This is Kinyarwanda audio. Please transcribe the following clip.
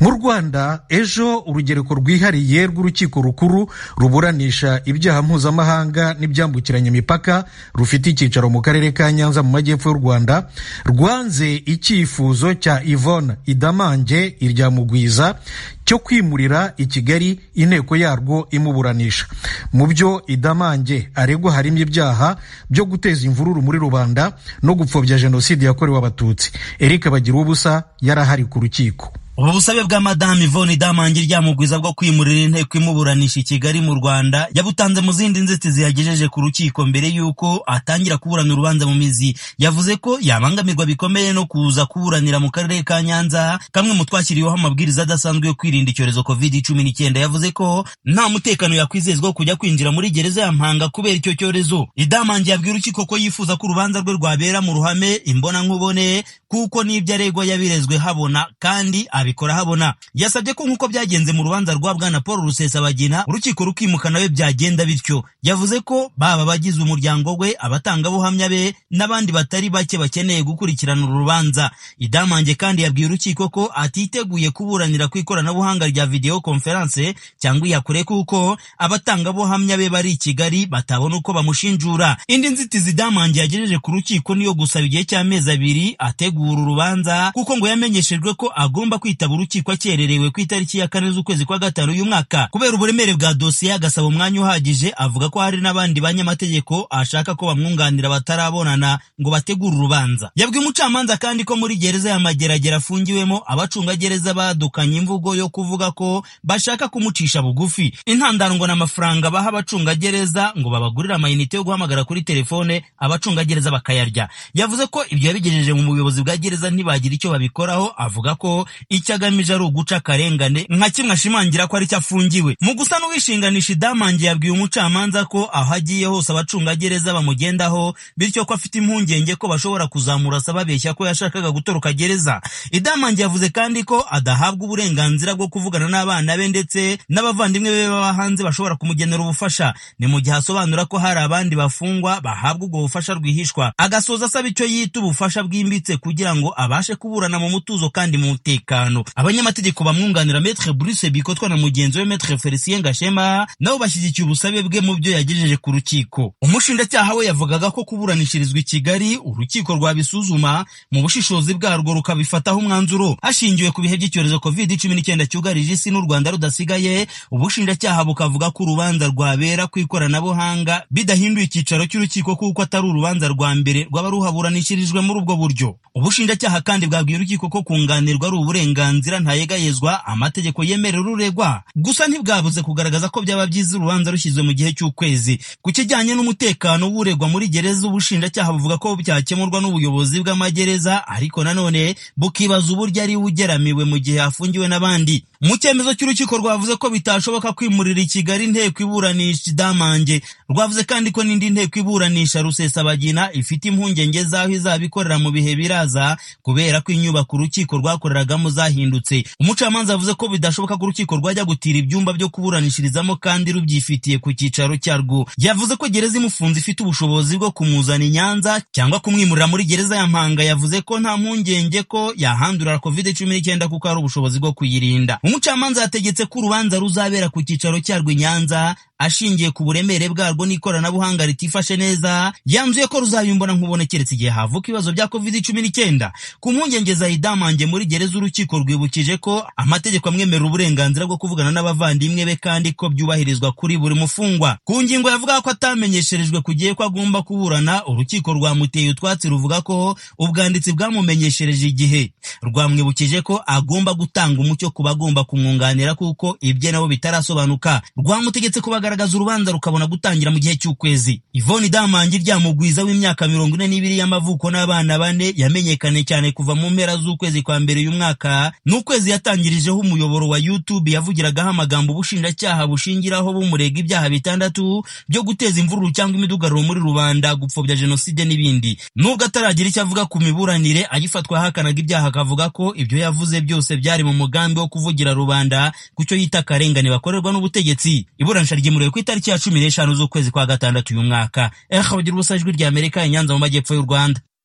mu rwanda ejo urugereko rwihariye rw'urukiko rukuru ruburanisha ibyaha mpuzamahanga n'ibyambukiranya imipaka rufite icyicaro mu karere ka nyanza mu majyepfo y'u rwanda rwanze icyifuzo cya yvonne idamange irya mugwiza cyo kwimurira i kigali inteko yarwo imuburanisha mu byo idamange aregwa harimo ibyaha byo guteza imvururu muri rubanda no gupfobya jenoside yakorewe abatutsi eric bagira ubusa yarahari ku rukiko ubu busabe bwa madamu ivone idamange ryamugwiza bwo kwimurira inteko imuburanisha i kigali mu rwanda yabutanze mu zindi nzitizi yagejeje ku rukiko mbere y'uko atangira kuburana urubanza mu mizi yavuze ko yabangamirwa bikomeye no kuza kuburanira mu karere ka nyanza kamwe mu twashyiriweho amabwiriza adasanzwe yo kwirinda icyorezo covid cumi n'icyenda yavuze ko nta mutekano yakwizezwa wo kujya kwinjira muri gereza ya mpanga kubera icyo cyorezo idamange yabwira urukiko ko yifuza ko urubanza rwe rwabera mu ruhame imbonankubone kuko n'ibyo aregwa yabirezwe habona kandi abikora habona yasabye ko nk'uko byagenze mu rubanza rwa bwana paul rusesabagina urukiko rukimuka nawe byagenda bityo yavuze ko baba abagize umuryango we abatangabuhamya be n'abandi batari bake bakeneye gukurikirana uru rubanza idamange kandi yabwiye urukiko ko atiteguye kuburanira ku ikoranabuhanga rya videwo konferanse cyangwa iya kure kuko abatangabuhamya be bari i kigali batabona uko bamushinjura indi nzitizi idamange yagejeje ku rukiko niyo gusaba igihe cy'amezi abiri ategura urubanza kuko ngo yamenyeshejwe ko agomba kwitaba kwitaba urukiko akererewe ku itariki ya kane z'ukwezi kwa gatanu uyu mwaka kubera uburemere bwa dosiye agasaba umwanya uhagije avuga ko hari n'abandi banyamategeko ashaka ko bamwunganira batarabonana ngo bategure urubanza yabwiye umucamanza kandi ko muri gereza ya mageragere afungiwemo abacungagereza badukanye imvugo yo kuvuga ko bashaka kumucisha bugufi intandarwa n'amafaranga baha abacungagereza ngo babagurire amayinite yo guhamagara kuri telefone abacungagereza bakayarya yavuze ko ibyo yabigejeje mu buyobozi bwa gereza ntibagira icyo babikoraho avuga ko icyo agamije ari uguca akarengane nka kimwe ashimangira ko aricyo afungiwe mu gusa n'uwishinganisha idamange yabwiye umucamanza ko aho agiye hose abacungagereza bamugendaho bityo ko afite impungenge ko bashobora kuzamurasa babeshya ko yashakaga gutoroka gereza idamange yavuze kandi ko adahabwa uburenganzira bwo kuvugana n'abana be ndetse n'abavandimwe be baba hanze bashobora kumugenera ubufasha ni mu gihe asobanura ko hari abandi bafungwa bahabwa ubwo bufasha rwihishwa agasoza asaba icyo yita ubufasha bwimbitse kugira ngo abashe kuburana mu mutuzo kandi mu mutekano abanyamategeko bamwunganira metre Bruce Bikotwa na mugenzi we metre Felicien Gashema nabo bashyigikiye ubusabe bwe mu byo yagejeje ku rukiko umushinjacyaha we yavugaga ko kuburanishirizwa i Kigali urukiko rwabisuzuma mu bushishozi bwarwo rukabifataho umwanzuro hashingiwe ku bihe by'icyorezo covid cumi n'icyenda cyugarije isi n'u Rwanda rudasigaye ubushinjacyaha bukavuga ko urubanza rwabera ku ikoranabuhanga bidahinduye icyicaro cy'urukiko kuko atari urubanza rwa mbere rwaba ruhaburanishirijwe muri ubwo buryo ubushinjacyaha kandi bwabwiye urukiko ko kunganirwa ari uburenganzira uburenganzira ntayegayezwa amategeko yemerera uregwa gusa ntibwabuze kugaragaza ko byaba byiza urubanza rushyizwe mu gihe cy'ukwezi ku kijyanye n'umutekano w'uregwa muri gereza ubushinjacyaha buvuga ko byakemurwa n'ubuyobozi bw'amagereza ariko nanone bukibaza uburyo ari ugeramiwe mu gihe afungiwe n'abandi mu cyemezo cy'urukiko rwavuze ko bitashoboka kwimurira i kigali inteko iburanisha idamange rwavuze kandi ko n'indi nteko iburanisha rusesabagina ifite impungenge z'aho izaba ikorera mu bihe biraza kubera ko inyubako urukiko rwakoreragamo za byahindutse umucamanza yavuze ko bidashoboka ko urukiko rwajya gutira ibyumba byo kuburanishirizamo kandi rubyifitiye ku cyicaro cyarwo yavuze ko gereza imufunze ifite ubushobozi bwo kumuzana i nyanza cyangwa kumwimurira muri gereza ya mpanga yavuze ko nta mpungenge ko yahandurira covid cumi n'icyenda kuko hari ubushobozi bwo kuyirinda umucamanza yategetse ko urubanza ruzabera ku cyicaro cyarwo i nyanza ashingiye ku buremere bwarwo n'ikoranabuhanga ritifashe neza yanzuye ko ruzabimbona nkubone keretse igihe havuka ibibazo bya covid cumi n'icyenda ku mpungenge za idamange muri gereza urukiko rwibukije ko amategeko amwemerera uburenganzira bwo kuvugana n'abavandimwe be kandi ko byubahirizwa kuri buri mufungwa ku ngingo yavuga ko atamenyesherejwe ku gihe ko agomba kuburana urukiko rwamuteye utwatsi ruvuga ko ubwanditsi bwamumenyeshereje igihe rwamwibukije ko agomba gutanga umucyo ku bagomba kumwunganira kuko ibye nabo bitarasobanuka rwamutegetse kubagara kugaragaza urubanza rukabona gutangira mu gihe cy'ukwezi Yvonne Damangi ryamugwiza w'imyaka mirongo ine n'ibiri y'amavuko n'abana bane yamenyekanye cyane kuva mu mpera z'ukwezi kwa mbere uyu mwaka n'ukwezi yatangirijeho umuyoboro wa YouTube yavugiragaho amagambo ubushinjacyaha bushingiraho bumurega ibyaha bitandatu byo guteza imvururu cyangwa imidugararo muri rubanda gupfobya jenoside n'ibindi nubwo ataragira icyo avuga ku miburanire agifatwa ahakanaga ibyaha akavuga ko ibyo yavuze byose byari mu mugambi wo kuvugira rubanda ku cyo yita akarengane bakorerwa n'ubutegetsi iburanisha ryimuriwe ku itariki ya cumi n'eshanu z'ukwezi kwa gatandatu uyu mwaka eha bagira ubusa ijwi ry'amerika i nyanza mu majyepfo y'u rwanda